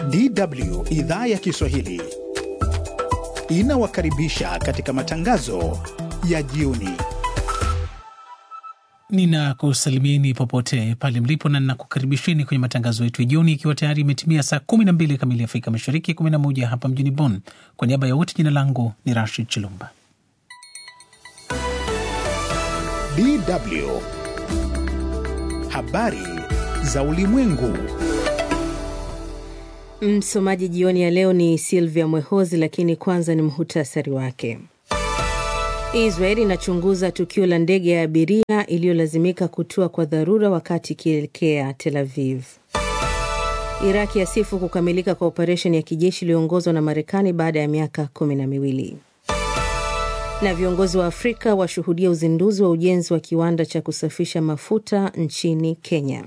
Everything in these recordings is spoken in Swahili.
DW idhaa ya Kiswahili inawakaribisha katika matangazo ya jioni. Ninakusalimieni popote pale mlipo na ninakukaribisheni kwenye matangazo yetu ya jioni, ikiwa tayari imetimia saa 12 kamili Afrika Mashariki, 11 hapa mjini Bonn. Kwa niaba ya wote, jina langu ni Rashid Chilumba. DW habari za ulimwengu. Msomaji jioni ya leo ni Silvia Mwehozi, lakini kwanza ni muhutasari wake. Israel inachunguza tukio la ndege ya abiria iliyolazimika kutua kwa dharura wakati ikielekea Tel Aviv. Iraki yasifu kukamilika kwa operesheni ya kijeshi iliyoongozwa na Marekani baada ya miaka kumi na miwili. Na viongozi wa Afrika washuhudia uzinduzi wa ujenzi wa kiwanda cha kusafisha mafuta nchini Kenya.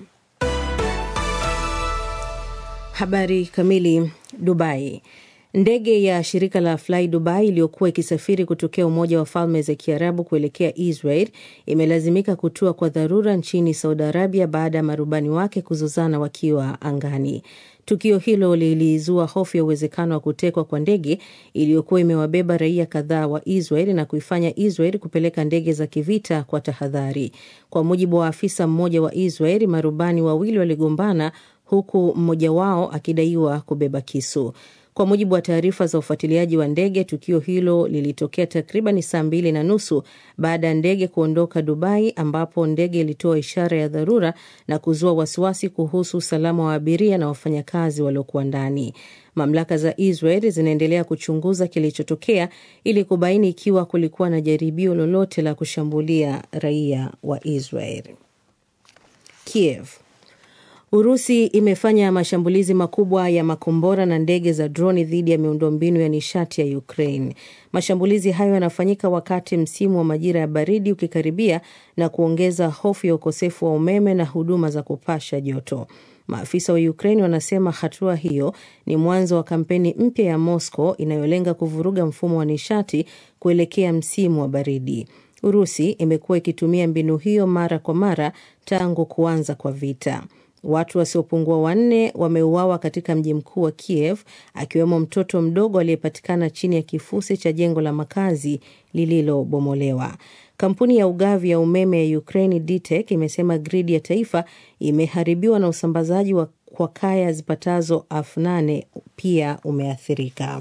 Habari kamili. Dubai. Ndege ya shirika la Fly Dubai iliyokuwa ikisafiri kutokea Umoja wa Falme za Kiarabu kuelekea Israel imelazimika kutua kwa dharura nchini Saudi Arabia baada ya marubani wake kuzozana wakiwa angani. Tukio hilo lilizua hofu ya uwezekano wa kutekwa kwa ndege iliyokuwa imewabeba raia kadhaa wa Israel na kuifanya Israel kupeleka ndege za kivita kwa tahadhari. Kwa mujibu wa afisa mmoja wa Israel, marubani wawili waligombana huku mmoja wao akidaiwa kubeba kisu. Kwa mujibu wa taarifa za ufuatiliaji wa ndege, tukio hilo lilitokea takriban saa mbili na nusu baada ya ndege kuondoka Dubai, ambapo ndege ilitoa ishara ya dharura na kuzua wasiwasi kuhusu usalama wa abiria na wafanyakazi waliokuwa ndani. Mamlaka za Israel zinaendelea kuchunguza kilichotokea ili kubaini ikiwa kulikuwa na jaribio lolote la kushambulia raia wa Israel. Kiev Urusi imefanya mashambulizi makubwa ya makombora na ndege za droni dhidi ya miundombinu ya nishati ya Ukraine. Mashambulizi hayo yanafanyika wakati msimu wa majira ya baridi ukikaribia na kuongeza hofu ya ukosefu wa umeme na huduma za kupasha joto. Maafisa wa Ukraine wanasema hatua hiyo ni mwanzo wa kampeni mpya ya Moscow inayolenga kuvuruga mfumo wa nishati kuelekea msimu wa baridi. Urusi imekuwa ikitumia mbinu hiyo mara kwa mara tangu kuanza kwa vita. Watu wasiopungua wanne wameuawa katika mji mkuu wa Kiev, akiwemo mtoto mdogo aliyepatikana chini ya kifusi cha jengo la makazi lililobomolewa. Kampuni ya ugavi ya umeme ya Ukraine DTEK imesema gridi ya taifa imeharibiwa na usambazaji wa kwa kaya zipatazo elfu nane pia umeathirika.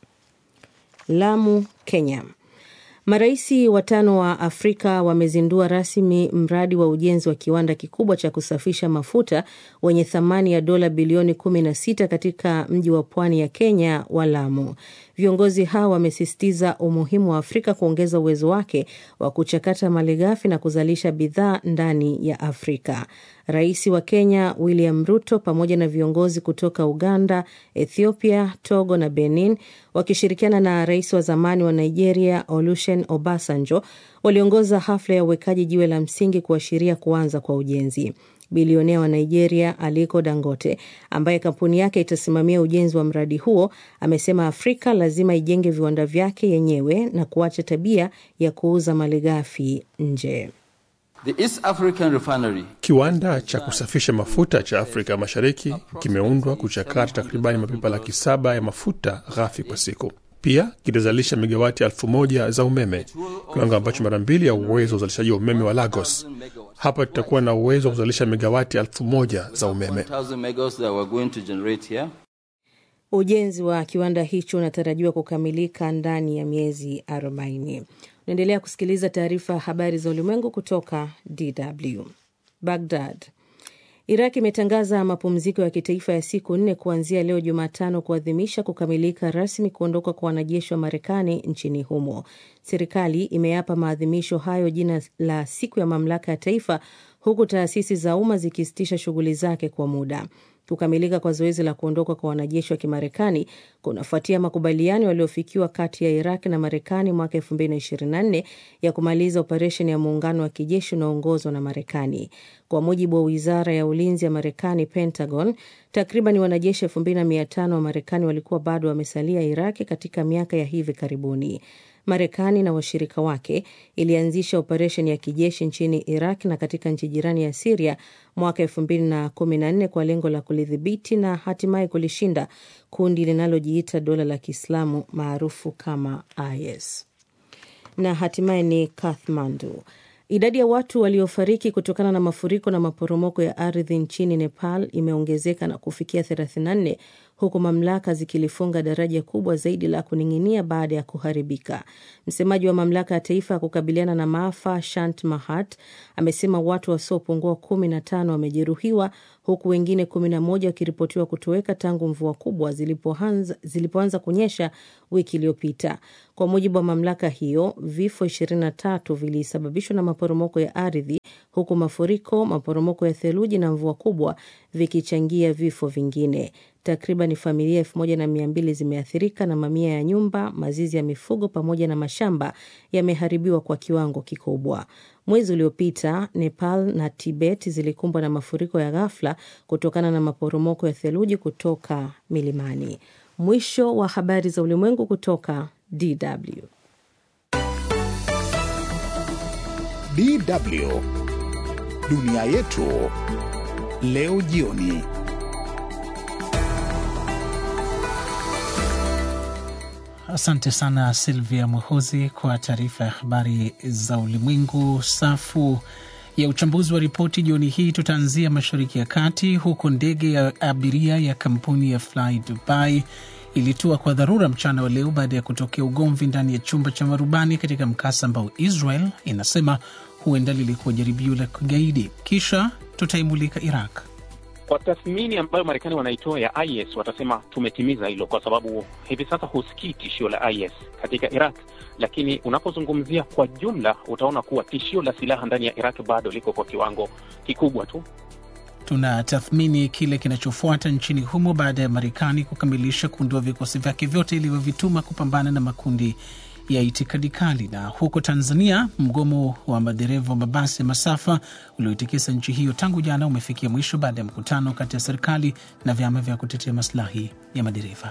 Lamu, Kenya. Maraisi watano wa Afrika wamezindua rasmi mradi wa ujenzi wa kiwanda kikubwa cha kusafisha mafuta wenye thamani ya dola bilioni 16 katika mji wa pwani ya Kenya wa Lamu. Viongozi hao wamesisitiza umuhimu wa Afrika kuongeza uwezo wake wa kuchakata malighafi na kuzalisha bidhaa ndani ya Afrika. Rais wa Kenya William Ruto pamoja na viongozi kutoka Uganda, Ethiopia, Togo na Benin wakishirikiana na rais wa zamani wa Nigeria Olusegun Obasanjo waliongoza hafla ya uwekaji jiwe la msingi kuashiria kuanza kwa ujenzi. Bilionea wa Nigeria Aliko Dangote, ambaye kampuni yake itasimamia ujenzi wa mradi huo, amesema Afrika lazima ijenge viwanda vyake yenyewe na kuacha tabia ya kuuza malighafi nje. The East African Refinery. Kiwanda cha kusafisha mafuta cha Afrika Mashariki kimeundwa kuchakata takribani mapipa laki saba ya mafuta ghafi kwa siku. Pia kitazalisha megawati elfu moja za umeme, kiwango ambacho mara mbili ya uwezo wa uzalishaji wa umeme wa Lagos. Hapa tutakuwa na uwezo wa kuzalisha megawati elfu moja za umeme. Ujenzi wa kiwanda hicho unatarajiwa kukamilika ndani ya miezi 40. Unaendelea kusikiliza taarifa ya habari za ulimwengu kutoka DW. Baghdad. Iraq imetangaza mapumziko ya kitaifa ya siku nne kuanzia leo Jumatano kuadhimisha kukamilika rasmi kuondoka kwa wanajeshi wa Marekani nchini humo. Serikali imeyapa maadhimisho hayo jina la siku ya mamlaka ya taifa, huku taasisi za umma zikisitisha shughuli zake kwa muda. Kukamilika kwa zoezi la kuondoka kwa wanajeshi wa Kimarekani kunafuatia makubaliano yaliyofikiwa kati ya Iraq na Marekani mwaka 2024 ya kumaliza operesheni ya muungano wa kijeshi unaoongozwa na Marekani. Kwa mujibu wa wizara ya ulinzi ya Marekani, Pentagon, takriban wanajeshi 2500 wa Marekani walikuwa bado wamesalia Iraki katika miaka ya hivi karibuni. Marekani na washirika wake ilianzisha operesheni ya kijeshi nchini Iraq na katika nchi jirani ya Siria mwaka elfu mbili na kumi na nne kwa lengo la kulidhibiti na hatimaye kulishinda kundi linalojiita dola la Kiislamu maarufu kama IS. Na hatimaye ni Kathmandu. Idadi ya watu waliofariki kutokana na mafuriko na maporomoko ya ardhi nchini Nepal imeongezeka na kufikia 34 huku mamlaka zikilifunga daraja kubwa zaidi la kuning'inia baada ya kuharibika. Msemaji wa mamlaka ya taifa ya kukabiliana na maafa Shant Mahat amesema watu wasiopungua kumi na tano wamejeruhiwa huku wengine kumi na moja wakiripotiwa kutoweka tangu mvua kubwa zilipoanza, zilipoanza kunyesha wiki iliyopita. Kwa mujibu wa mamlaka hiyo, vifo 23 vilisababishwa na maporomoko ya ardhi huku mafuriko, maporomoko ya theluji na mvua kubwa vikichangia vifo vingine. Takriban familia elfu moja na mia mbili zimeathirika na mamia ya nyumba, mazizi ya mifugo pamoja na mashamba yameharibiwa kwa kiwango kikubwa. Mwezi uliopita Nepal na Tibet zilikumbwa na mafuriko ya ghafla kutokana na maporomoko ya theluji kutoka milimani. Mwisho wa habari za ulimwengu kutoka DW. DW dunia yetu leo jioni. Asante sana Silvia Mwehozi kwa taarifa ya habari za ulimwengu. Safu ya uchambuzi wa ripoti jioni hii, tutaanzia Mashariki ya Kati, huko ndege ya abiria ya kampuni ya Fly Dubai ilitua kwa dharura mchana wa leo baada ya kutokea ugomvi ndani ya chumba cha marubani katika mkasa ambao Israel inasema huenda lilikuwa jaribio la kigaidi. Kisha tutaimulika Iraq. Kwa tathmini ambayo Marekani wanaitoa ya IS watasema tumetimiza hilo, kwa sababu hivi sasa husikii tishio la IS katika Iraq, lakini unapozungumzia kwa jumla utaona kuwa tishio la silaha ndani ya Iraq bado liko kwa kiwango kikubwa tu. Tunatathmini kile kinachofuata nchini humo baada ya Marekani kukamilisha kuondoa vikosi vyake vyote ilivyovituma kupambana na makundi ya itikadi kali. Na huko Tanzania, mgomo wa madereva wa mabasi ya masafa ulioitikisa nchi hiyo tangu jana umefikia mwisho baada ya mkutano kati ya serikali na vyama vya kutetea maslahi ya madereva.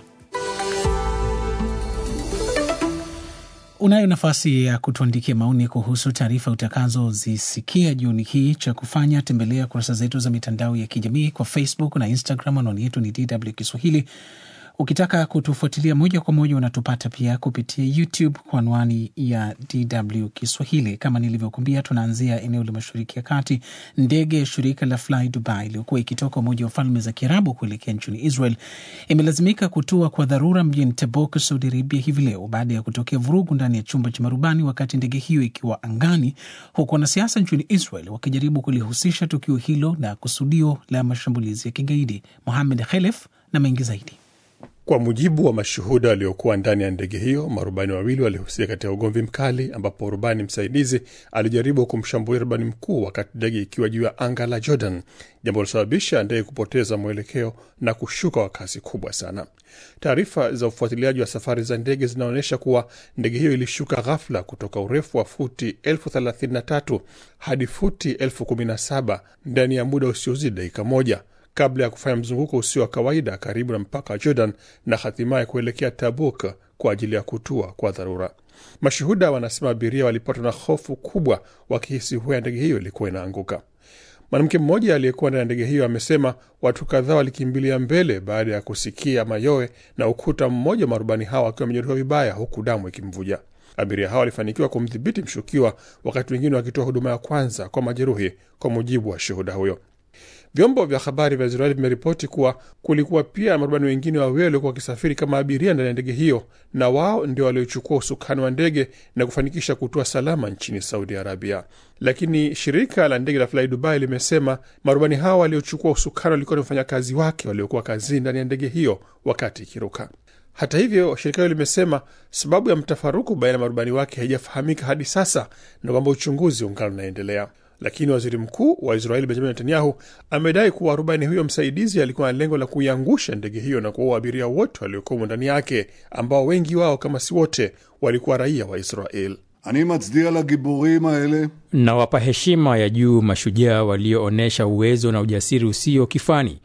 Unayo nafasi ya kutuandikia maoni kuhusu taarifa utakazozisikia jioni hii. Cha kufanya tembelea kurasa zetu za mitandao ya kijamii kwa Facebook na Instagram. Anwani yetu ni DW Kiswahili. Ukitaka kutufuatilia moja kwa moja unatupata pia kupitia YouTube kwa anwani ya DW Kiswahili. Kama nilivyokuambia, tunaanzia eneo la Mashariki ya Kati. Ndege ya shirika la Fly Dubai iliyokuwa ikitoka Umoja wa Falme za Kiarabu kuelekea nchini Israel imelazimika kutua kwa dharura mjini Tabuk, Saudi Arabia hivi leo baada ya kutokea vurugu ndani ya chumba cha marubani wakati ndege hiyo ikiwa angani, huku wanasiasa nchini Israel wakijaribu kulihusisha tukio hilo na kusudio la mashambulizi ya kigaidi. Mohamed Khelef na mengi zaidi. Kwa mujibu wa mashuhuda waliokuwa ndani ya ndege hiyo, marubani wawili walihusika katika ugomvi mkali, ambapo rubani msaidizi alijaribu kumshambulia rubani mkuu wakati ndege ikiwa juu ya anga la Jordan, jambo lilosababisha ndege kupoteza mwelekeo na kushuka kwa kasi kubwa sana. Taarifa za ufuatiliaji wa safari za ndege zinaonyesha kuwa ndege hiyo ilishuka ghafla kutoka urefu wa futi elfu thelathini na tatu hadi futi elfu kumi na saba ndani ya muda usiozidi dakika moja kabla ya kufanya mzunguko usio wa kawaida karibu na mpaka wa Jordan na hatimaye kuelekea Tabuk kwa ajili ya kutua kwa dharura. Mashuhuda wanasema abiria walipatwa na hofu kubwa wakihisi huya ndege hiyo ilikuwa inaanguka. Mwanamke mmoja aliyekuwa ndani ya ndege hiyo amesema watu kadhaa walikimbilia mbele baada ya kusikia mayowe na ukuta mmoja wa marubani hawa akiwa amejeruhiwa vibaya, huku damu ikimvuja. Abiria hawa walifanikiwa kumdhibiti mshukiwa, wakati wengine wakitoa huduma ya kwanza kwa majeruhi, kwa mujibu wa shuhuda huyo. Vyombo vya habari vya Israeli vimeripoti kuwa kulikuwa pia marubani wengine wawili waliokuwa wakisafiri kama abiria ndani ya ndege hiyo, na wao ndio waliochukua usukani wa ndege na kufanikisha kutua salama nchini Saudi Arabia. Lakini shirika la ndege la Fly Dubai limesema marubani hao waliochukua usukani walikuwa ni wafanyakazi wake waliokuwa kazini ndani ya ndege hiyo wakati ikiruka. Hata hivyo, shirika hilo limesema sababu ya mtafaruku baina ya marubani wake haijafahamika hadi sasa na kwamba uchunguzi ungali unaendelea. Lakini waziri mkuu wa Israeli Benjamin Netanyahu amedai kuwa rubani huyo msaidizi alikuwa na lengo la kuiangusha ndege hiyo na kuwaua abiria wote waliokuwemo ndani yake, ambao wengi wao kama si wote walikuwa raia wa Israel. אני מצדיע לגיבורים האלה Nawapa heshima ya juu mashujaa walioonyesha uwezo na ujasiri usio kifani.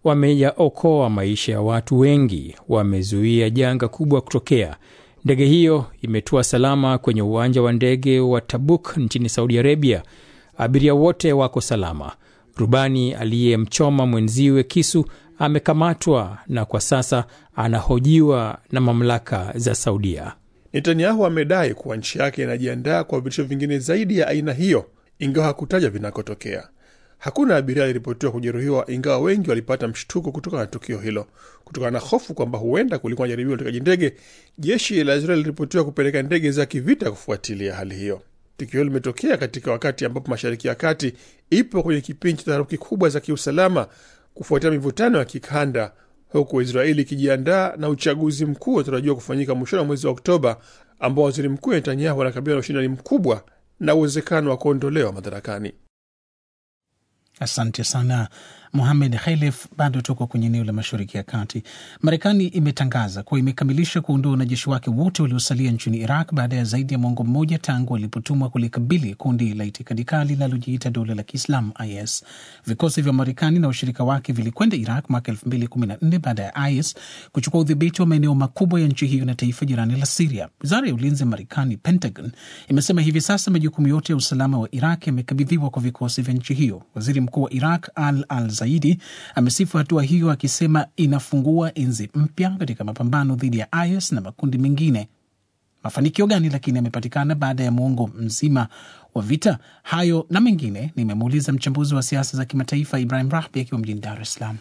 Wameyaokoa maisha ya watu wengi, wamezuia janga kubwa kutokea. Ndege hiyo imetua salama kwenye uwanja wa ndege wa Tabuk nchini Saudi Arabia. Abiria wote wako salama. Rubani aliyemchoma mwenziwe kisu amekamatwa na kwa sasa anahojiwa na mamlaka za Saudia. Netanyahu amedai kuwa nchi yake inajiandaa kwa vitisho vingine zaidi ya aina hiyo, ingawa hakutaja vinakotokea. Hakuna abiria aliripotiwa kujeruhiwa, ingawa wengi walipata mshtuko kutokana na tukio hilo. Kutokana na hofu kwamba huenda kulikuwa na jaribio la utekaji ndege, jeshi la Israeli liliripotiwa kupeleka ndege za kivita kufuatilia hali hiyo. Tukio hilo limetokea katika wakati ambapo Mashariki ya Kati ipo kwenye kipindi cha taharuki kubwa za kiusalama kufuatia mivutano ya kikanda, huku Israeli ikijiandaa na uchaguzi mkuu unatarajiwa kufanyika mwishoni wa mwezi wa Oktoba, ambao waziri mkuu Netanyahu anakabiliwa na ushindani mkubwa na uwezekano wa kuondolewa madarakani. Asante sana Muhamed Khelef. Bado tuko kwenye eneo la mashariki ya kati. Marekani imetangaza kuwa imekamilisha kuondoa wanajeshi wake wote waliosalia nchini Iraq baada ya zaidi ya mwongo mmoja tangu walipotumwa kulikabili kundi la itikadi kali linalojiita dola la Kiislamu IS. Vikosi vya Marekani na washirika wake vilikwenda Iraq mwaka elfu mbili kumi na nne baada ya IS kuchukua udhibiti wa maeneo makubwa ya nchi hiyo na taifa jirani la Siria. Wizara ya ulinzi ya Marekani, Pentagon, imesema hivi sasa majukumu yote ya usalama wa Iraq yamekabidhiwa kwa vikosi vya nchi hiyo. Waziri mkuu wa Iraq Al Al Zaidi amesifu hatua hiyo akisema inafungua enzi mpya katika mapambano dhidi ya IS na makundi mengine. Mafanikio gani lakini yamepatikana baada ya muongo mzima wa vita? Hayo na mengine nimemuuliza mchambuzi wa siasa za kimataifa Ibrahim Rahbi akiwa mjini Dar es Salaam.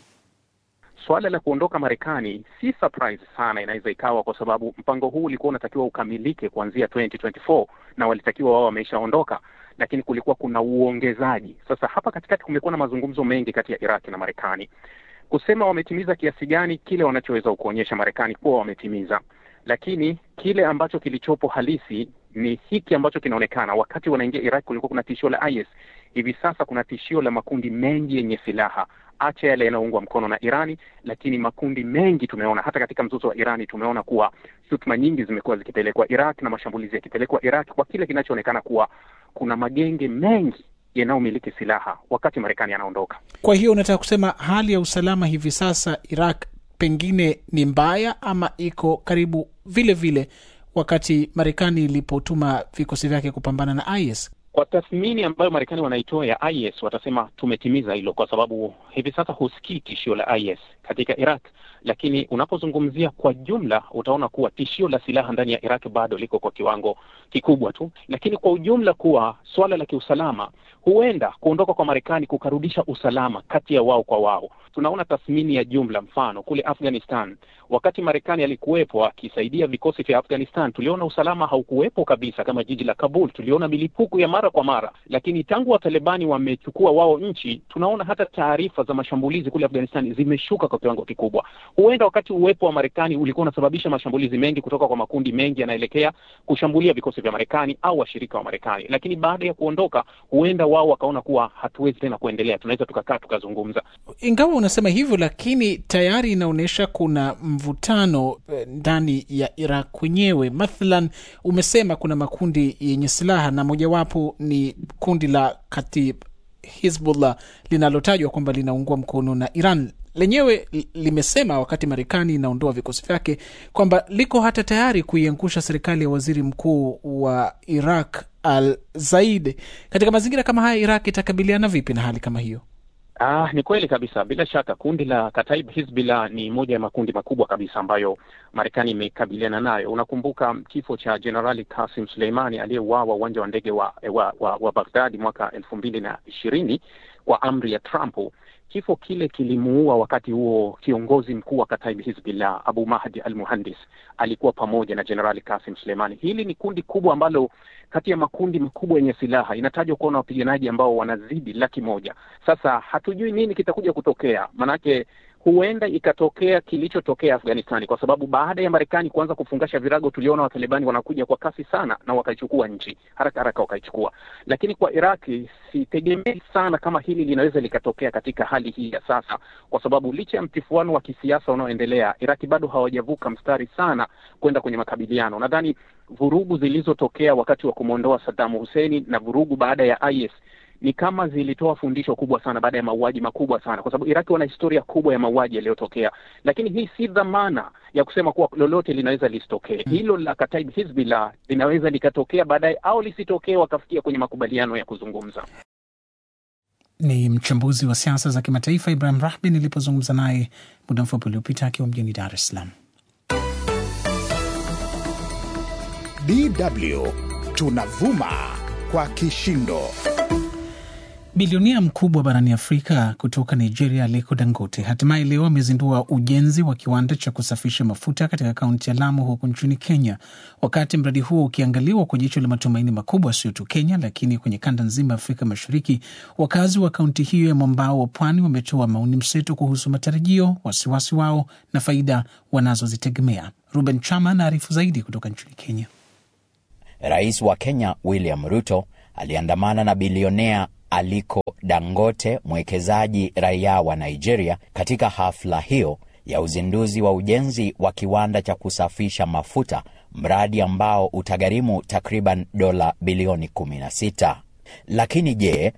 Suala la kuondoka Marekani si surprise sana, inaweza ikawa kwa sababu mpango huu ulikuwa unatakiwa ukamilike kuanzia 2024 na walitakiwa wao wameshaondoka, lakini kulikuwa kuna uongezaji. Sasa hapa katikati kumekuwa na mazungumzo mengi kati ya Iraki na Marekani kusema wametimiza kiasi gani kile wanachoweza kuonyesha Marekani kuwa wametimiza, lakini kile ambacho kilichopo halisi ni hiki ambacho kinaonekana. Wakati wanaingia Iraq kulikuwa kuna tishio la IS, hivi sasa kuna tishio la makundi mengi yenye silaha, acha yale yanayoungwa mkono na Irani, lakini makundi mengi tumeona hata katika mzozo wa Irani tumeona kuwa shutuma nyingi zimekuwa zikipelekwa Iraq na mashambulizi yakipelekwa Iraq kwa kile kinachoonekana kuwa kuna magenge mengi yanayomiliki silaha wakati Marekani anaondoka. Kwa hiyo unataka kusema hali ya usalama hivi sasa Iraq pengine ni mbaya ama iko karibu vile vile wakati Marekani ilipotuma vikosi vyake kupambana na IS? Kwa tathmini ambayo Marekani wanaitoa ya IS, watasema tumetimiza hilo, kwa sababu hivi sasa husikii tishio la IS katika Iraq, lakini unapozungumzia kwa jumla utaona kuwa tishio la silaha ndani ya Iraq bado liko kwa kiwango kikubwa tu, lakini kwa ujumla kuwa swala la kiusalama, huenda kuondoka kwa Marekani kukarudisha usalama kati ya wao kwa wao. Tunaona tathmini ya jumla, mfano kule Afghanistan, wakati Marekani alikuwepo akisaidia vikosi vya Afghanistan, tuliona usalama haukuwepo kabisa, kama jiji la Kabul, tuliona milipuko ya mara kwa mara, lakini tangu Watalibani wamechukua wao nchi, tunaona hata taarifa za mashambulizi kule Afghanistan zimeshuka kwa kiwango kikubwa. Huenda wakati uwepo wa Marekani ulikuwa unasababisha mashambulizi mengi kutoka kwa makundi mengi yanaelekea kushambulia vikosi vya Marekani au washirika wa Marekani, lakini baada ya kuondoka, huenda wao wakaona kuwa hatuwezi tena kuendelea, tunaweza tukakaa tukazungumza. Ingawa unasema hivyo, lakini tayari inaonyesha kuna mvutano ndani ya Iraq kwenyewe. Mathalan, umesema kuna makundi yenye silaha na mojawapo ni kundi la Katib Hizbullah linalotajwa kwamba linaungwa mkono na Iran. Lenyewe limesema wakati Marekani inaondoa vikosi vyake kwamba liko hata tayari kuiangusha serikali ya waziri mkuu wa Iraq Al Zaid. Katika mazingira kama haya, Iraq itakabiliana vipi na hali kama hiyo? Ah, ni kweli kabisa. Bila shaka kundi la Kataib Hizbullah ni moja ya makundi makubwa kabisa ambayo Marekani imekabiliana nayo. Unakumbuka kifo cha Jenerali Kasim Suleimani aliyeuawa uwanja wa ndege wa, wa, wa, wa Baghdadi mwaka elfu mbili na ishirini kwa amri ya Trump. Kifo kile kilimuua wakati huo kiongozi mkuu wa Kataib Hizbullah Abu Mahdi al Muhandis alikuwa pamoja na Jenerali Kasim Suleimani. Hili ni kundi kubwa ambalo kati ya makundi makubwa yenye silaha inatajwa kuwa na wapiganaji ambao wanazidi laki moja. Sasa hatujui nini kitakuja kutokea, manake huenda ikatokea kilichotokea Afghanistani, kwa sababu baada ya Marekani kuanza kufungasha virago, tuliona Watalibani wanakuja kwa kasi sana na wakaichukua nchi haraka haraka, wakaichukua. Lakini kwa Iraki sitegemei sana kama hili linaweza likatokea katika hali hii ya sasa, kwa sababu licha ya mtifuano wa kisiasa unaoendelea, Iraki bado hawajavuka mstari sana kwenda kwenye makabiliano. Nadhani vurugu zilizotokea wakati wa kumwondoa Saddam Hussein na vurugu baada ya IS ni kama zilitoa fundisho kubwa sana baada ya mauaji makubwa sana, kwa sababu Iraki wana historia kubwa ya mauaji yaliyotokea, lakini hii si dhamana ya kusema kuwa lolote linaweza lisitokee. Hmm. Hilo la Kataib Hizbullah linaweza likatokea baadaye au lisitokee, wakafikia kwenye makubaliano ya kuzungumza. Ni mchambuzi wa siasa za kimataifa Ibrahim Rahbi nilipozungumza naye muda mfupi uliopita akiwa mjini Dar es Salaam. DW tunavuma kwa kishindo. Bilionia mkubwa barani Afrika kutoka Nigeria, Aliko Dangote hatimaye leo amezindua ujenzi wa kiwanda cha kusafisha mafuta katika kaunti ya Lamu huku nchini Kenya, wakati mradi huo ukiangaliwa kwa jicho la matumaini makubwa, sio tu Kenya lakini kwenye kanda nzima ya Afrika Mashariki. Wakazi wa kaunti hiyo ya mwambao wa pwani wametoa maoni mseto kuhusu matarajio, wasiwasi wao na faida wanazozitegemea. Ruben Chama anaarifu zaidi kutoka nchini Kenya. Rais wa Kenya William Ruto aliandamana na bilionea Aliko Dangote, mwekezaji raia wa Nigeria, katika hafla hiyo ya uzinduzi wa ujenzi wa kiwanda cha kusafisha mafuta, mradi ambao utagharimu takriban dola bilioni 16. Lakini je,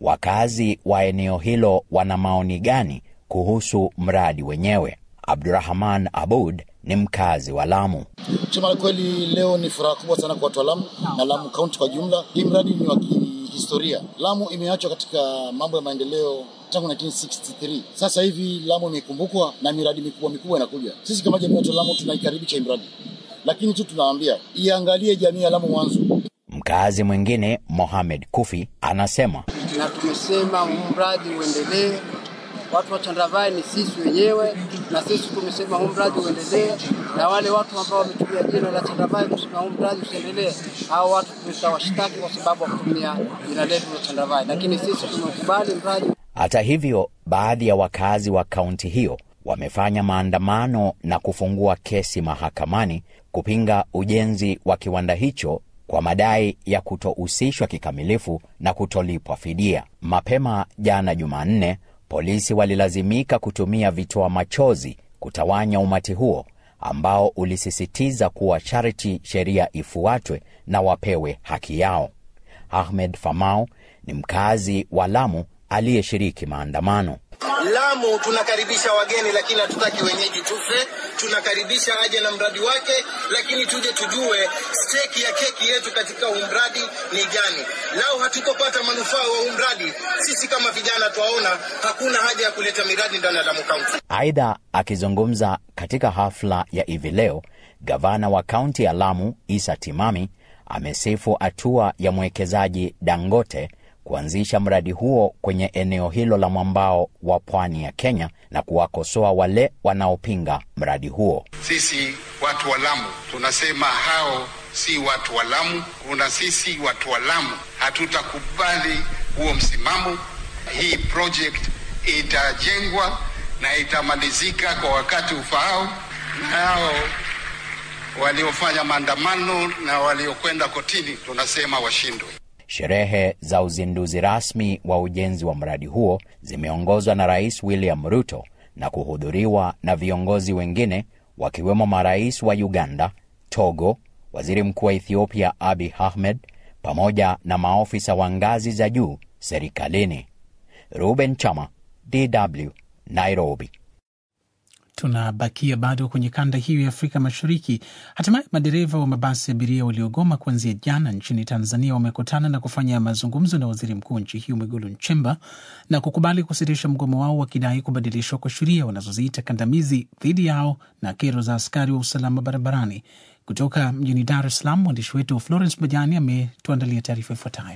wakazi wa eneo hilo wana maoni gani kuhusu mradi wenyewe? Abdurahman Abud ni mkazi wa Lamu. Kusema la kweli, leo ni furaha kubwa sana kwa watu wa Lamu na Lamu kaunti kwa jumla. Hii mradi ni wa kihistoria. Lamu imeachwa katika mambo ya maendeleo tangu 1963. Sasa hivi Lamu imekumbukwa na miradi mikubwa mikubwa inakuja. Sisi kama jamii ya Lamu tunaikaribisha hii mradi, lakini tu tunaambia iangalie jamii ya Lamu mwanzo. Mkazi mwingine Mohamed Kufi anasema, na tumesema huu mradi uendelee watu wa Chandravai ni sisi wenyewe, na sisi tumesema huu mradi uendelee, na wale watu ambao wametumia jina la Chandravai kusema huu mradi usiendelee, hao watu tutawashtaki kwa sababu ya kutumia jina letu la Chandravai, lakini sisi tumekubali mradi. Hata hivyo, baadhi ya wakazi wa kaunti hiyo wamefanya maandamano na kufungua kesi mahakamani kupinga ujenzi wa kiwanda hicho kwa madai ya kutohusishwa kikamilifu na kutolipwa fidia. Mapema jana Jumanne, polisi walilazimika kutumia vitoa machozi kutawanya umati huo ambao ulisisitiza kuwa sharti sheria ifuatwe na wapewe haki yao. Ahmed Famau ni mkazi wa Lamu aliyeshiriki maandamano. Lamu tunakaribisha wageni, lakini hatutaki wenyeji tufe. Tunakaribisha aje na mradi wake, lakini tuje tujue steki ya keki yetu katika huu mradi ni gani. Lau hatutopata manufaa wa huu mradi, sisi kama vijana twaona hakuna haja ya kuleta miradi ndani ya Lamu Kaunti. Aidha, akizungumza katika hafla ya hivi leo, gavana wa kaunti ya Lamu Isa Timami amesifu hatua ya mwekezaji Dangote kuanzisha mradi huo kwenye eneo hilo la mwambao wa pwani ya Kenya na kuwakosoa wale wanaopinga mradi huo. Sisi watu wa Lamu tunasema hao si watu wa Lamu. Kuna sisi watu wa Lamu hatutakubali huo msimamo. Hii project itajengwa na itamalizika kwa wakati ufaao, na hao waliofanya maandamano na waliokwenda kotini tunasema washindwe. Sherehe za uzinduzi rasmi wa ujenzi wa mradi huo zimeongozwa na Rais William Ruto na kuhudhuriwa na viongozi wengine wakiwemo marais wa Uganda, Togo, waziri mkuu wa Ethiopia Abiy Ahmed pamoja na maofisa wa ngazi za juu serikalini. Ruben Chama, DW, Nairobi. Tunabakia bado kwenye kanda hiyo ya Afrika Mashariki. Hatimaye madereva wa mabasi ya abiria waliogoma kuanzia jana nchini Tanzania wamekutana na kufanya mazungumzo na waziri mkuu wa nchi hiyo Mwigulu Nchemba na kukubali kusitisha mgomo wao wakidai kubadilishwa kwa sheria wanazoziita kandamizi dhidi yao na kero za askari wa usalama barabarani. Kutoka mjini Dar es Salaam, mwandishi wetu Florence Majani ametuandalia taarifa ifuatayo.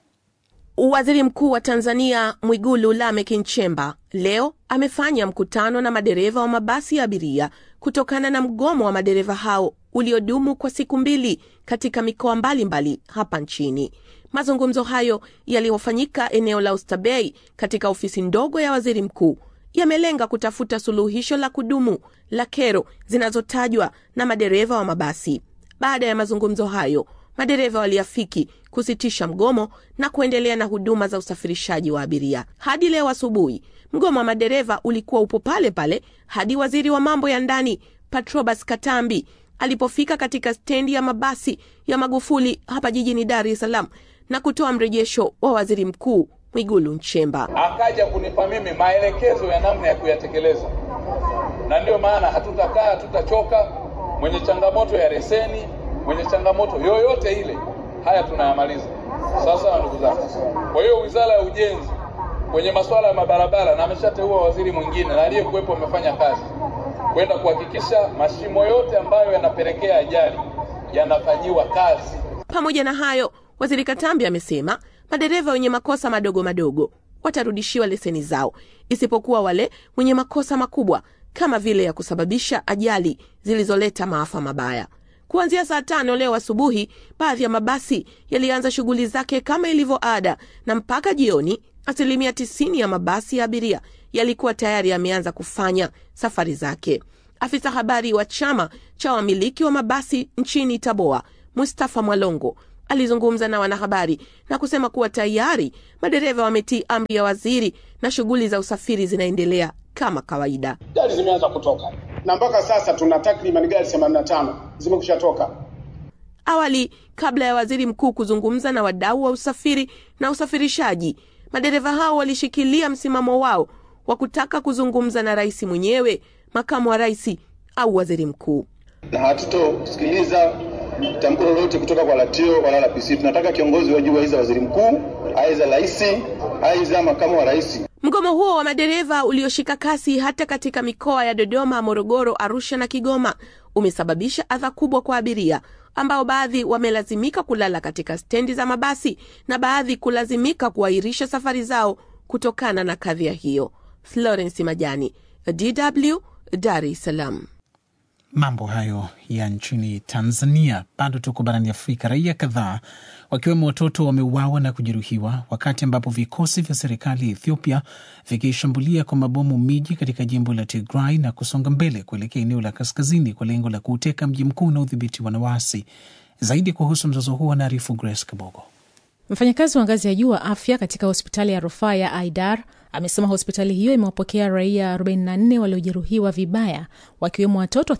Waziri Mkuu wa Tanzania Mwigulu Lameck Nchemba leo amefanya mkutano na madereva wa mabasi ya abiria kutokana na mgomo wa madereva hao uliodumu kwa siku mbili katika mikoa mbalimbali hapa nchini. Mazungumzo hayo yaliyofanyika eneo la Oysterbay katika ofisi ndogo ya waziri mkuu yamelenga kutafuta suluhisho la kudumu la kero zinazotajwa na madereva wa mabasi. Baada ya mazungumzo hayo, madereva waliafiki kusitisha mgomo na kuendelea na huduma za usafirishaji wa abiria. Hadi leo asubuhi, mgomo wa madereva ulikuwa upo pale pale hadi waziri wa mambo ya ndani Patrobas Katambi alipofika katika stendi ya mabasi ya Magufuli hapa jijini Dar es Salaam na kutoa mrejesho wa waziri mkuu Mwigulu Nchemba. Akaja kunipa mimi maelekezo ya namna ya kuyatekeleza, na ndiyo maana hatutakaa, hatutachoka. Mwenye changamoto ya leseni, mwenye changamoto yoyote ile haya tunayamaliza. Sawa sawa, ndugu zangu. Kwa hiyo wizara ya ujenzi kwenye masuala ya mabarabara, na ameshateua waziri mwingine na aliyekuwepo amefanya kazi kwenda kuhakikisha mashimo yote ambayo yanapelekea ajali yanafanyiwa kazi. Pamoja na hayo, waziri Katambi amesema madereva wenye makosa madogo madogo watarudishiwa leseni zao, isipokuwa wale wenye makosa makubwa kama vile ya kusababisha ajali zilizoleta maafa mabaya. Kuanzia saa tano leo asubuhi, baadhi ya mabasi yalianza shughuli zake kama ilivyo ada, na mpaka jioni asilimia tisini ya mabasi ya abiria yalikuwa tayari yameanza kufanya safari zake. Afisa habari wa chama cha wamiliki wa mabasi nchini Taboa, Mustafa Mwalongo, alizungumza na wanahabari na kusema kuwa tayari madereva wametii amri ya waziri na shughuli za usafiri zinaendelea kama kawaida. Gari zimeanza kutoka na mpaka sasa tuna takriban gari 85 zimekusha toka. Awali, kabla ya waziri mkuu kuzungumza na wadau wa usafiri na usafirishaji, madereva hao walishikilia msimamo wao wa kutaka kuzungumza na rais mwenyewe, makamu wa rais au waziri mkuu. Na hatutosikiliza tamko lolote kutoka kwa Latio wala LPC. Tunataka kiongozi wa juu, aidha waziri mkuu, aidha rais, aidha makamu wa rais. Mgomo huo wa madereva ulioshika kasi hata katika mikoa ya Dodoma, Morogoro, Arusha na Kigoma umesababisha adha kubwa kwa abiria ambao baadhi wamelazimika kulala katika stendi za mabasi na baadhi kulazimika kuahirisha safari zao kutokana na kadhia hiyo. Florence Majani, DW, Dar es Salaam. Mambo hayo ya nchini Tanzania. Bado tuko barani Afrika. Raia kadhaa wakiwemo watoto wameuawa na kujeruhiwa wakati ambapo vikosi vya serikali ya Ethiopia vikishambulia kwa mabomu miji katika jimbo la Tigray na kusonga mbele kuelekea eneo la kaskazini kwa lengo la kuuteka mji mkuu na udhibitiwa na waasi. Zaidi kuhusu mzozo huo anaarifu Grace Kabogo. Mfanyakazi wa ngazi ya juu wa afya katika hospitali ya rufaa ya Aidar amesema hospitali hiyo imewapokea raia 44 waliojeruhiwa vibaya, wakiwemo watoto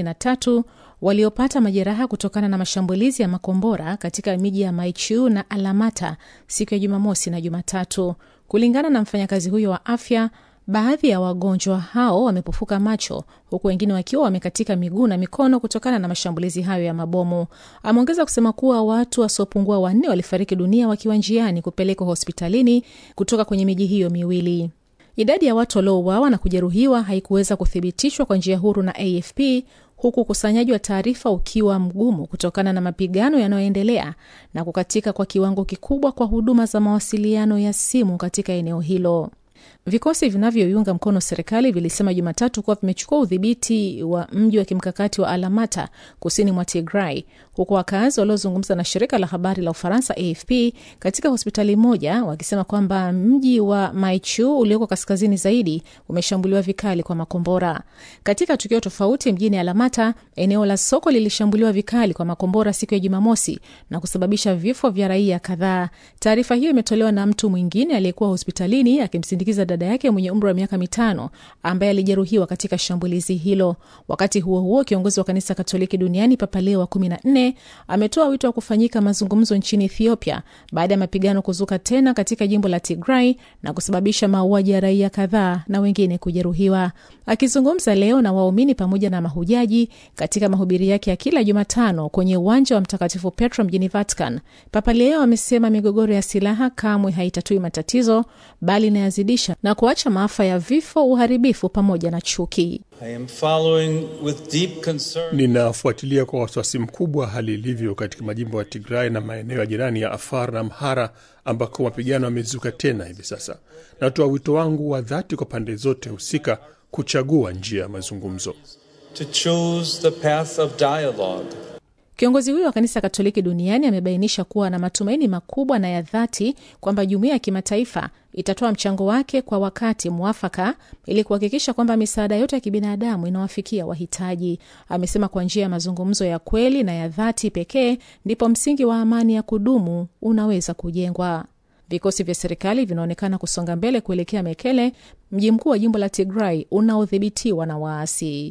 33 waliopata majeraha kutokana na mashambulizi ya makombora katika miji ya Maichiu na Alamata siku ya Jumamosi na Jumatatu. Kulingana na mfanyakazi huyo wa afya, baadhi ya wagonjwa hao wamepofuka macho huku wengine wakiwa wamekatika miguu na mikono kutokana na mashambulizi hayo ya mabomu. Ameongeza kusema kuwa watu wasiopungua wanne walifariki dunia wakiwa njiani kupelekwa hospitalini kutoka kwenye miji hiyo miwili. Idadi ya watu waliouawa na kujeruhiwa haikuweza kuthibitishwa kwa njia huru na AFP huku ukusanyaji wa taarifa ukiwa mgumu kutokana na mapigano yanayoendelea na kukatika kwa kiwango kikubwa kwa huduma za mawasiliano ya simu katika eneo hilo. Vikosi vinavyoiunga mkono serikali vilisema Jumatatu kuwa vimechukua udhibiti wa mji wa kimkakati wa Alamata kusini mwa Tigray, huku wakazi waliozungumza na shirika la habari la Ufaransa AFP katika hospitali moja wakisema kwamba mji wa Maichu ulioko kaskazini zaidi umeshambuliwa vikali kwa makombora. Katika tukio tofauti mjini Alamata, eneo la soko lilishambuliwa vikali kwa makombora siku ya Jumamosi na kusababisha vifo vya raia kadhaa. Taarifa hiyo imetolewa na mtu mwingine aliyekuwa hospitalini akimsindikiza dada yake mwenye umri wa miaka mitano ambaye alijeruhiwa katika shambulizi hilo. Wakati huo huo, kiongozi wa kanisa Katoliki duniani Papa Leo wa kumi na nne ametoa wito wa kufanyika mazungumzo nchini Ethiopia baada ya mapigano kuzuka tena katika jimbo la Tigray na kusababisha mauaji ya raia kadhaa na wengine kujeruhiwa. Akizungumza leo na waumini pamoja na mahujaji katika mahubiri yake ya kila Jumatano kwenye uwanja wa Mtakatifu Petro mjini Vatican, Papa Leo amesema migogoro ya silaha kamwe haitatui matatizo bali inayazidisha na kuacha maafa ya vifo, uharibifu pamoja na chuki. Ninafuatilia kwa wasiwasi mkubwa hali ilivyo katika majimbo ya Tigray na maeneo ya jirani ya Afar na Amhara ambako mapigano yamezuka tena hivi sasa. Natoa wito wangu wa dhati kwa pande zote husika kuchagua njia ya mazungumzo. To choose the path of dialogue. Kiongozi huyo wa kanisa Katoliki duniani amebainisha kuwa na matumaini makubwa na ya dhati kwamba jumuiya ya kimataifa itatoa mchango wake kwa wakati mwafaka ili kuhakikisha kwamba misaada yote ya kibinadamu inawafikia wahitaji. Amesema kwa njia ya mazungumzo ya kweli na ya dhati pekee ndipo msingi wa amani ya kudumu unaweza kujengwa. Vikosi vya serikali vinaonekana kusonga mbele kuelekea Mekele, mji mkuu wa jimbo la Tigray unaodhibitiwa na waasi.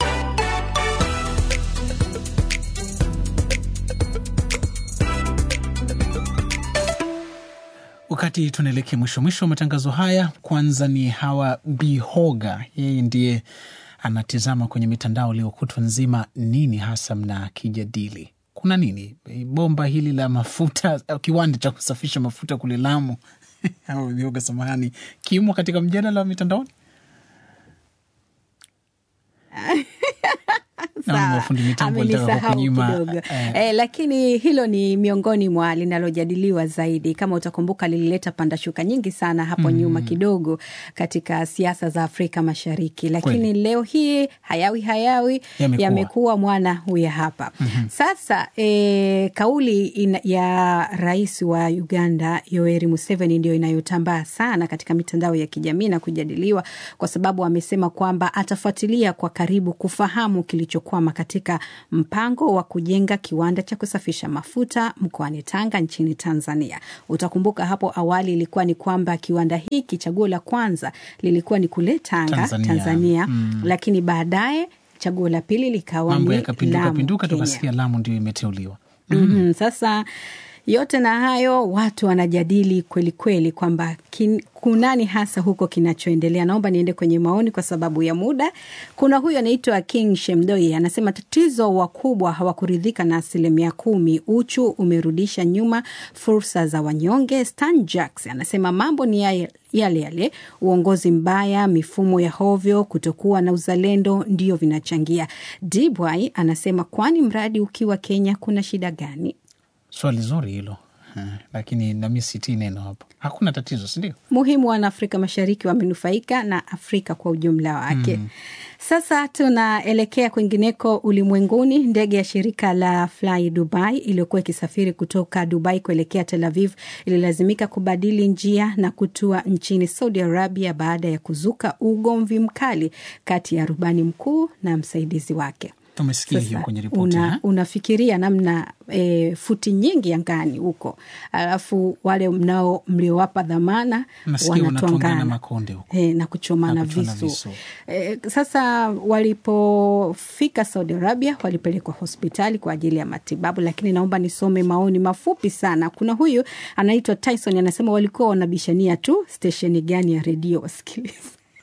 Wakati tunaelekea mwisho mwisho wa matangazo haya, kwanza ni Hawa Bihoga, yeye ndiye anatizama kwenye mitandao leo kutwa nzima, nini hasa mna kijadili? Kuna nini? Bomba hili la mafuta, kiwanda cha kusafisha mafuta kule Lamu Hawa Bihoga, samahani, kimo katika mjadala wa mitandaoni. Naona Sawa, mafundi mitambo walitaka amenisahau kukunyima, kidogo eh. eh, lakini hilo ni miongoni mwa linalojadiliwa zaidi. Kama utakumbuka, lilileta pandashuka nyingi sana hapo Mm. nyuma kidogo katika siasa za Afrika Mashariki, lakini Kweli. leo hii hayawi hayawi Yamekuwa. yamekuwa mwana huya hapa sasa. E, kauli ina, ya rais wa Uganda Yoweri Museveni ndio inayotambaa sana katika mitandao ya kijamii na kujadiliwa kwa sababu amesema kwamba atafuatilia kwa karibu kufahamu kilichokwama katika mpango wa kujenga kiwanda cha kusafisha mafuta mkoani Tanga nchini Tanzania. Utakumbuka hapo awali ilikuwa ni kwamba kiwanda hiki chaguo la kwanza lilikuwa ni kule Tanga, Tanzania. Tanzania, Mm. lakini baadaye chaguo la pili likawa Mambo ni yakapinduka Lamu, pinduka, Kenya. tukasikia Lamu ndio imeteuliwa. Mhm. Sasa yote na hayo watu wanajadili kweli kweli kwamba kin- kunani hasa huko kinachoendelea. Naomba niende kwenye maoni kwa sababu ya muda. Kuna huyu anaitwa King Shemdoi anasema tatizo wakubwa hawakuridhika na asilimia kumi. Uchu umerudisha nyuma fursa za wanyonge. Stan Jacks anasema mambo ni ya- yale yale, uongozi mbaya, mifumo ya hovyo, kutokuwa na uzalendo ndio vinachangia. Dibwai anasema kwani mradi ukiwa Kenya kuna shida gani? Swali zuri hilo eh, lakini nami sitii neno hapo. Hakuna tatizo, sindio? muhimu wana Afrika Mashariki wamenufaika na Afrika kwa ujumla wake. Sasa tunaelekea kwingineko ulimwenguni. Ndege ya shirika la Fly Dubai iliyokuwa ikisafiri kutoka Dubai kuelekea Tel Aviv ililazimika kubadili njia na kutua nchini Saudi Arabia baada ya kuzuka ugomvi mkali kati ya rubani mkuu na msaidizi wake. Tumesikia hiyo Sasa, kwenye ripoti una, eh? unafikiria namna e, futi nyingi angani huko, alafu wale mnao mliowapa dhamana Nasikia wanatwangana wanatwangana makonde huko e, na kuchomana na kuchoma visu, visu. E, sasa walipofika Saudi Arabia walipelekwa hospitali kwa ajili ya matibabu, lakini naomba nisome maoni mafupi sana. Kuna huyu anaitwa Tyson anasema walikuwa wanabishania tu stesheni gani ya redio wasikilize.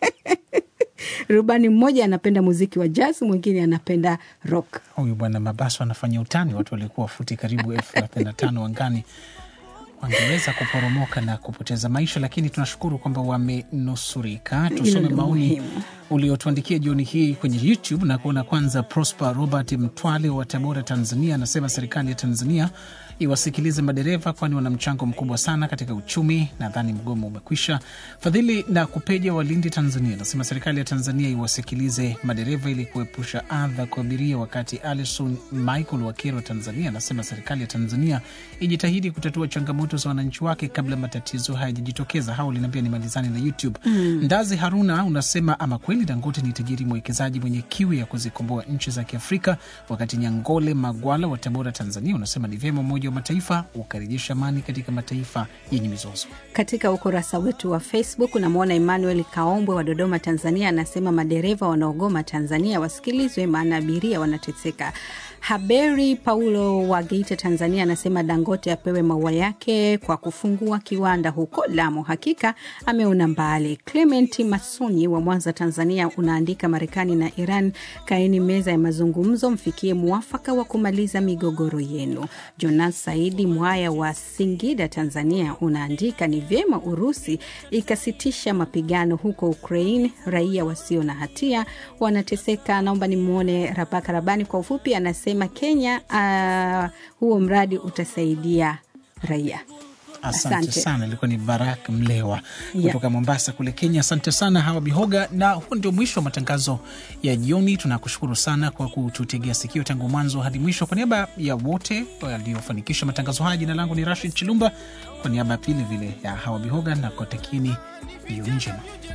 Rubani mmoja anapenda muziki wa jazz, mwingine anapenda rock. Huyu bwana Mabaso anafanya utani. Watu walikuwa futi karibu elfu thelathini na tano angani wangeweza kuporomoka na kupoteza maisha, lakini tunashukuru kwamba wamenusurika. Hilo Tusome ndio maoni muhimu. uliotuandikia jioni hii kwenye YouTube na kuona. Kwanza, Prosper Robert Mtwale wa Tabora, Tanzania, anasema serikali ya Tanzania iwasikilize madereva, kwani wana mchango mkubwa sana katika uchumi. Nadhani mgomo umekwisha. Fadhili na Kupeja wa Lindi, Tanzania, anasema serikali ya Tanzania iwasikilize madereva ili kuepusha adha kwa abiria. Wakati Alison Michael wa Kero, Tanzania, anasema serikali ya Tanzania ijitahidi kutatua changamoto za wananchi wake kabla matatizo hayajajitokeza. Hao linaambia nimalizane na YouTube. Mm. Ndazi Haruna unasema ama kweli Dangote ni tajiri mwekezaji mwenye kiu ya kuzikomboa nchi za Kiafrika. Wakati Nyangole Magwala wa Tabora, Tanzania, unasema ni vyema Umoja wa Mataifa ukarejesha amani katika mataifa yenye mizozo. Katika ukurasa wetu wa Facebook unamwona Emmanuel Kaombwe wa Dodoma, Tanzania, anasema madereva wanaogoma Tanzania wasikilizwe, maana abiria wanateseka. Haberi Paulo wa Geita, Tanzania, anasema Dangote apewe maua yake kwa kufungua kiwanda huko Lamu. Hakika ameona mbali. Clement Masonyi wa Mwanza, Tanzania, unaandika Marekani na Iran, kaeni meza ya mazungumzo, mfikie mwafaka wa kumaliza migogoro yenu. Jonas Saidi Mwaya wa Singida, Tanzania, unaandika ni vyema Urusi ikasitisha mapigano huko Ukraine, raia wasio na hatia wanateseka. Naomba nimwone Rabaka Rabani kwa ufupi, anasema Kenya, uh, huo mradi utasaidia raia. Asante, sana. Ilikuwa ni Barak Mlewa kutoka Mombasa kule Kenya. Asante sana Hawa Bihoga, na huo ndio mwisho wa matangazo ya jioni. Tunakushukuru sana kwa kututegea sikio tangu mwanzo hadi mwisho. Kwa niaba ya wote waliofanikisha matangazo haya, jina langu ni Rashid Chilumba, kwa niaba vile vile ya Hawa Bihoga na kotakieni jioni njema.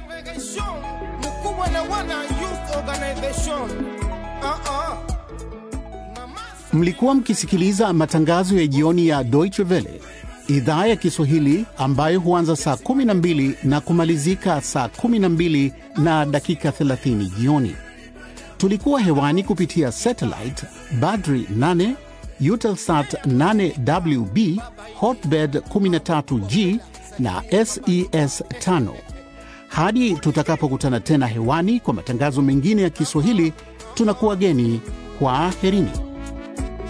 mkubwa na wana youth organization uh-uh. Mlikuwa mkisikiliza matangazo ya jioni ya Deutsche Welle idhaa ya Kiswahili ambayo huanza saa 12 na kumalizika saa 12 na dakika 30 jioni. Tulikuwa hewani kupitia satellite Badri 8, Eutelsat 8WB, Hotbird 13G na SES 5. Hadi tutakapokutana tena hewani kwa matangazo mengine ya Kiswahili, tunakuwa geni kwa aherini.